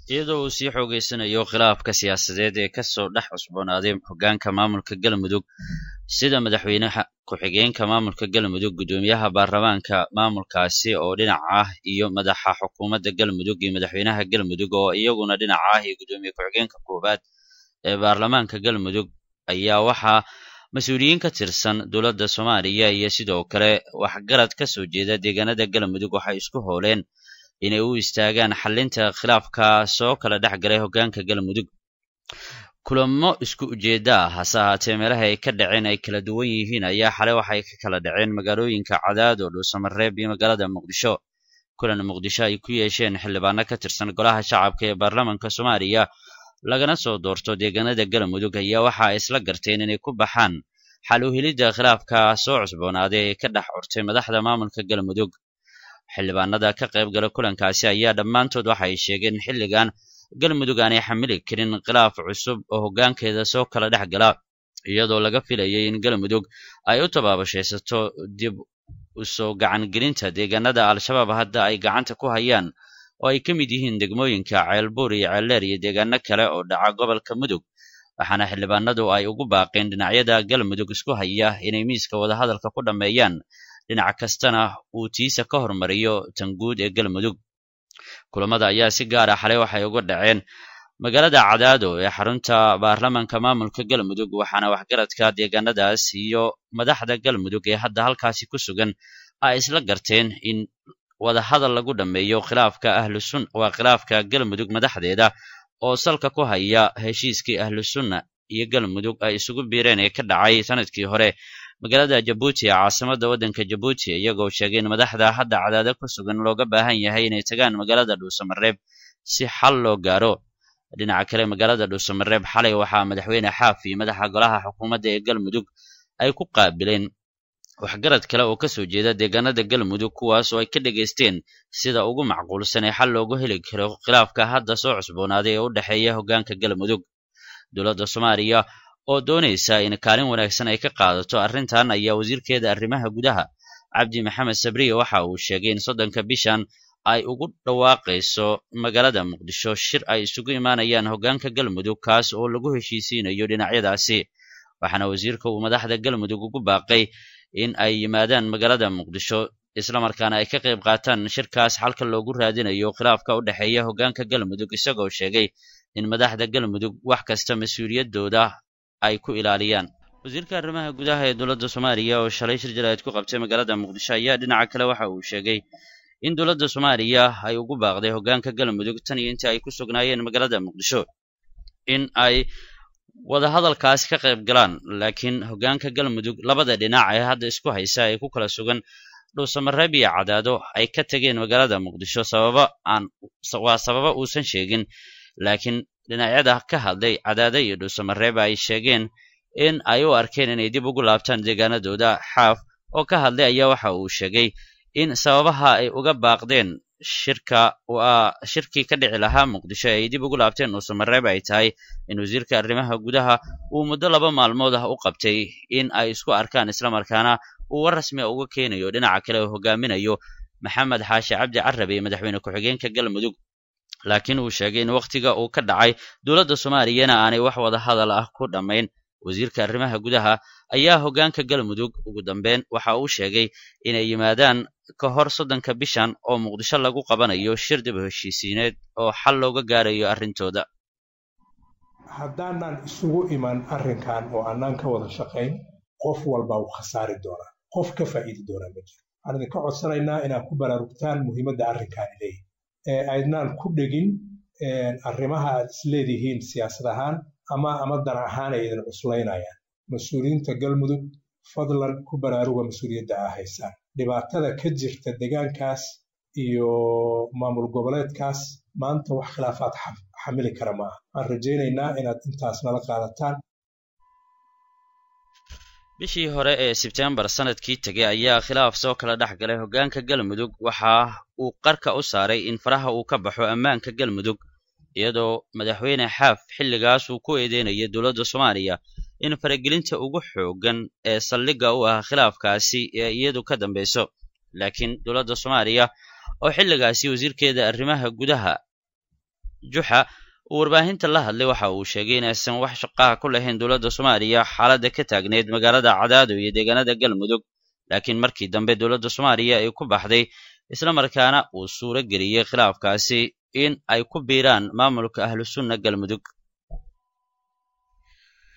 iyadoo uu sii xoogeysanayo khilaafka siyaasadeed ee kasoo dhex cusboonaaday hoggaanka maamulka galmudug sida madaxweynaha ku-xigeenka maamulka galmudug guddoomiyaha baarlamaanka maamulkaasi oo dhinac ah iyo madaxa xukuumadda galmudug iyo madaxweynaha galmudug oo iyaguna dhinac ah iyo guddoomiye ku-xigeenka koowaad ee baarlamaanka galmudug ayaa waxaa mas-uuliyiin ka tirsan dowladda soomaaliya iyo sidoo kale waxgarad ka soo jeeda deegaanada galmudug waxay isku hooleen inay u istaagaan xalinta khilaafka soo kala dhex galay hoggaanka galmudug kulamo isku ujeedda ah hase ahaatee meelaha ay ka dhaceen ay kala duwan yihiin ayaa xalay waxay ka kala dhaceen magaalooyinka cadaad oo dhuusamareeb iyo magaalada muqdisho kulan muqdisho ay ku yeesheen xildhibaano ka tirsan golaha shacabka ee baarlamaanka soomaaliya lagana soo doorto deegaanada galmudug ayaa waxa ay isla garteen inay ku baxaan xal u helidda khilaafka soo cusboonaaday ee ka dhex curtay madaxda maamulka galmudug xildhibaanada ka qayb gala kulankaasi ayaa dhammaantood waxa ay sheegeen xilligan galmudug aanay xamili karin khilaaf cusub oo hoggaankeeda soo kala dhex gala iyadoo laga filayay in galmudug ay u tabaabashaysato dib usoo gacangelinta deegaanada al-shabaab hadda ay gacanta ku hayaan oo ay ka mid yihiin degmooyinka ceelbuur iyo ceeldheer iyo deegaano kale oo dhaca gobolka mudug waxaana xildhibaanadu ay ugu baaqeen dhinacyada galmudug isku haya inay miiska wadahadalka ku dhammeeyaan dhinac kastana uu tiisa ka hormariyo tan guud ee galmudug kulamada ayaa si gaar ah xalay waxay uga dhaceen magaalada cadaado ee xarunta baarlamaanka maamulka galmudug waxaana waxgaradka deegaanadaas iyo madaxda galmudug ee hadda halkaasi ku sugan ay isla garteen in wadahadal lagu dhammeeyo khilaafka ahlusun waa khilaafka galmudug madaxdeeda oo salka ku haya heshiiskii ahlusunna iyo galmudug ay isugu biireen ee ka dhacay sanadkii hore magaalada jabuuti ee caasimada waddanka jabuuti iyagoo sheegay in madaxda hadda cadaado ku sugan looga baahan yahay inay tagaan magaalada dhuusamareeb si xal loo gaaro dhinaca kale magaalada dhuusamareeb xalay waxaa madaxweyne xaaf iyo madaxa golaha xukuumadda ee galmudug ay ku qaabileen waxgarad kale oo ka soo jeeda deegaanada galmudug kuwaas oo ay ka dhegaysteen sida ugu macquulsan ee xal loogu heli karo khilaafka hadda soo cusboonaaday ee u dhexeeya hoggaanka galmudug dowladda soomaaliya oo doonaysa in kaalin wanaagsan ay ka qaadato arrintan ayaa wasiirkeeda arrimaha gudaha cabdi maxamed sabriye waxa uu sheegay in soddonka bishan ay ugu dhawaaqayso magaalada muqdisho shir ay isugu imaanayaan hoggaanka galmudug kaas oo lagu heshiisiinayo dhinacyadaasi waxaana wasiirka uu madaxda galmudug ugu baaqay in ay yimaadaan magaalada muqdisho islamarkaana ay ka qayb qaataan shirkaas xalka loogu raadinayo khilaafka u dhexeeya hoggaanka galmudug isagoo sheegay in madaxda galmudug wax kasta mas-uuliyaddooda ay ku ilaaliyaan wasiirka arrimaha gudaha ee dowladda soomaaliya oo shalay shir jaraa'id ku qabtay magaalada muqdisho ayaa dhinaca kale waxa uu sheegay in dowladda soomaaliya ay ugu baaqday hoggaanka galmudug tan iyo intii ay ku sugnaayeen magaalada muqdisho in ay wadahadalkaas ka qayb galaan laakiin hoggaanka galmudug labada dhinac ee hadda isku haysa ee ku kala sugan dhuusamareeb iyo cadaado ay ka tegeen magaalada muqdisho sababa aan waa sababa uusan sheegin laakiin dhinacyada ka hadlay cadaado iyo dhuusamareeb ay sheegeen in ay u arkeen inay dib ugu laabtaan deegaanadooda xaaf oo ka hadlay ayaa waxa uu sheegay in sababaha ay uga baaqdeen shirka waa shirkii ka dhici lahaa muqdisho ay dib ugu laabteen dhuusamareeb ay tahay in wasiirka arrimaha gudaha uu muddo laba maalmood ah u qabtay in ay isku arkaan islamarkaana uu war rasmi a uga keenayo dhinaca kale oo hogaaminayo maxamed xaashi cabdi carabe iyo madaxweyne ku-xigeenka galmudug laakiin uu sheegay in wakhtiga uu ka dhacay dowladda soomaaliyana aanay wax wada hadal ah ku dhammayn wasiirka arrimaha gudaha ayaa hoggaanka galmudug ugu dambeyn waxa uu sheegay inay yimaadaan ka hor soddonka bishan oo muqdisho lagu qabanayo shir dib heshiisiineed oo xal looga gaarayo arrintooda haddaanan isugu iman arrinkan oo annaan ka wada shaqayn qof walba uu khasaari doonaa qof ka faa'iidi doonaa ma jiro waxaan idinka codsanaynaa inaad ku baraarugtaan muhiimadda arrinkaani leeyahy ee aydnaan ku dhegin arrimaha aad isleedihiin siyaasad ahaan ama ama dan ahaan ay idin cuslaynayaan mas-uuliyiinta galmudug fadlan ku baraaruga mas-uuliyadda aa haysaan dhibaatada ka jirta deegaankaas iyo maamul goboleedkaas maanta wax khilaafaad xamili kara ma aha waxaan rajaynaynaa inaad intaas nala qaadataan bishii hore ee sebtembar sanadkii tegay ayaa khilaaf soo kala dhex galay hoggaanka galmudug waxa uu qarka u saaray in faraha uu ka baxo ammaanka galmudug iyadoo madaxweyne xaaf xilligaas uu ku eedeynaya dowladda soomaaliya in faragelinta ugu xooggan ee saldhigga u ah khilaafkaasi ee iyadu ka dambayso laakiin dowladda soomaaliya oo xilligaasi wasiirkeeda arrimaha gudaha juxa uu warbaahinta la hadlay waxa uu sheegay inaysan wax shaqaha ku lahayn dowladda soomaaliya xaaladda ka taagneyd magaalada cadaado iyo deegaanada galmudug laakiin markii dambe dowladda soomaaliya ay ku baxday islamarkaana uu suuro geliyey khilaafkaasi in ay ku biiraan maamulka ahlusunna galmudug